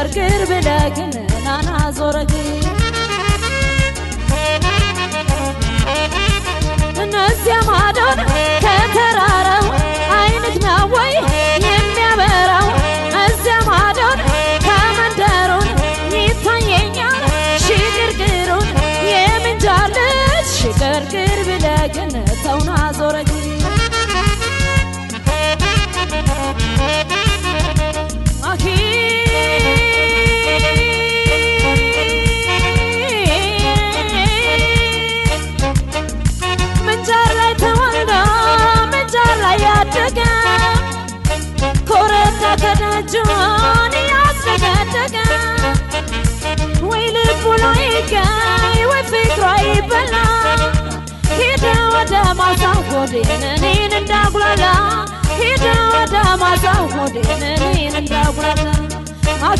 ሽቅርቅር ብለግን ናና ዞረግ እነዚያ ማዶን ከተራራው አይነት ነው ወይ የሚያበራው እዚያ ማዶን ከመንደሩን ይታየኛል ሽቅርቅሩን የምንጃር ልጅ ሽቅርቅር ብለግን ተውና ዞረግ አኺ ምንጃር ላይ ተወልዶ ምንጃር ላይ ያደገ ኮረታ ከደጁን ያስደገደገ ወይ ልቡ ላይ ይገኝ ወይ ፍቅሯ ይበላ ሄደ ወደ ማሳው ሆዴን እኔን እንዳጉላላ ሄደ ወደ ማሳው ሆዴን እኔን እንዳጉላላ አኺ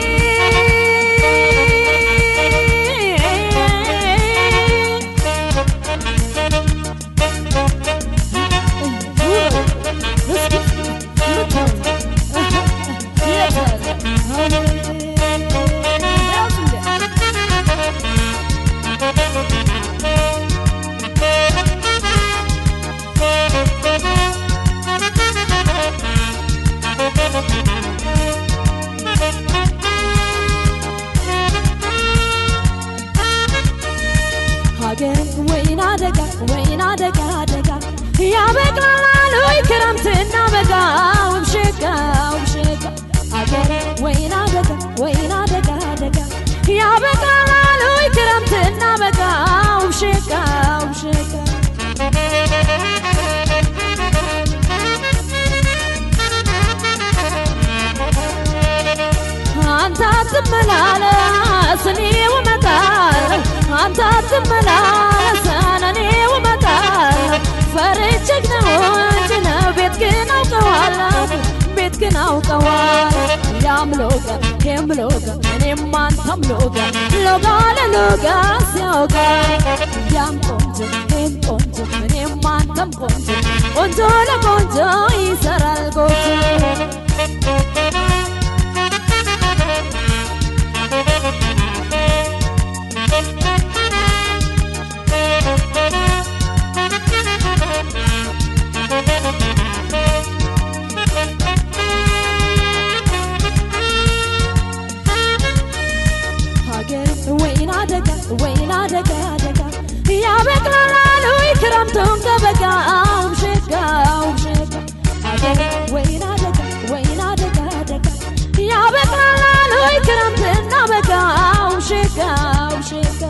ሀገር ወይን አደጋ ወይን አደጋ አደጋ ያበቅላል ወይ ክረምትና በጋ ውብሸጋ ውብሸጋ ሀገር ወይን አደጋ ወይን አደጋ አደጋ ያበቅላል ወይ ክረምትና በጋ ውብሸጋ ውብሸጋ አንተ አትመላለስ እኔው እመጣለሁ አንተ አትመላለስ እኔው እመጣለሁ ፈርቼህ ነው እንጂ ነው ቤት ግን አውቀዋለሁ ቤት ግን አውቀዋለሁ ያም ሎጋ ይህም ሎጋ እኔም አንተም ሎጋ ሎጋ ለሎጋ ሲያውጋ ያም ቆንጆ ይህም ቆንጆ እኔም አንተም ቆንጆ ቆንጆ ለቆንጆ ይሰራል ጎጆ ሀገር ወይን አደጋ ወይን አደጋ አደጋ ያበቅላል ወይ ክረምቱን ከበጋ ውብሸጋ ውብሸጋ ሀገር ወይን አደጋ ወይን አደጋ አደጋ ያበቅላል ወይ ክረምትና በጋ ውብሸጋ ውብሸጋ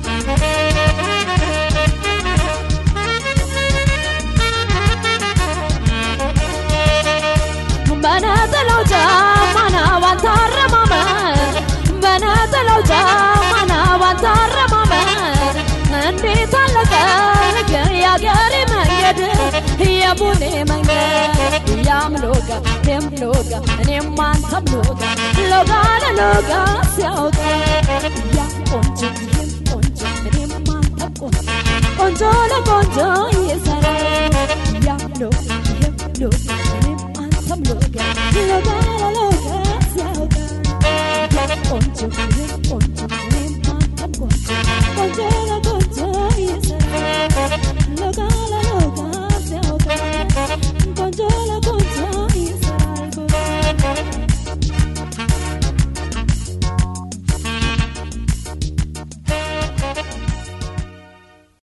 በነጠላው ጫማና ባንተ አረማመድ በነጠላው ጫማና ባንተ አረማመድ እንዴት አለቀ የአገሬ መንገድ የቡኔ መንገድ ያም ሎጋ ይህም ሎጋ እኔም አንተም ሎጋ ሎጋ ለሎጋ ሲያውጋ ያም ቆንጆ ይህም ቆንጆ እኔም አንተም ቆንጆ ቆንጆ ለቆንጆ ይሰራል ያም ሎጋ ይህም ሎጋ እኔም አንተም ሎጋ ሎጋ ለሎጋ ሲያውጋ ያም ቆንጆ ይህም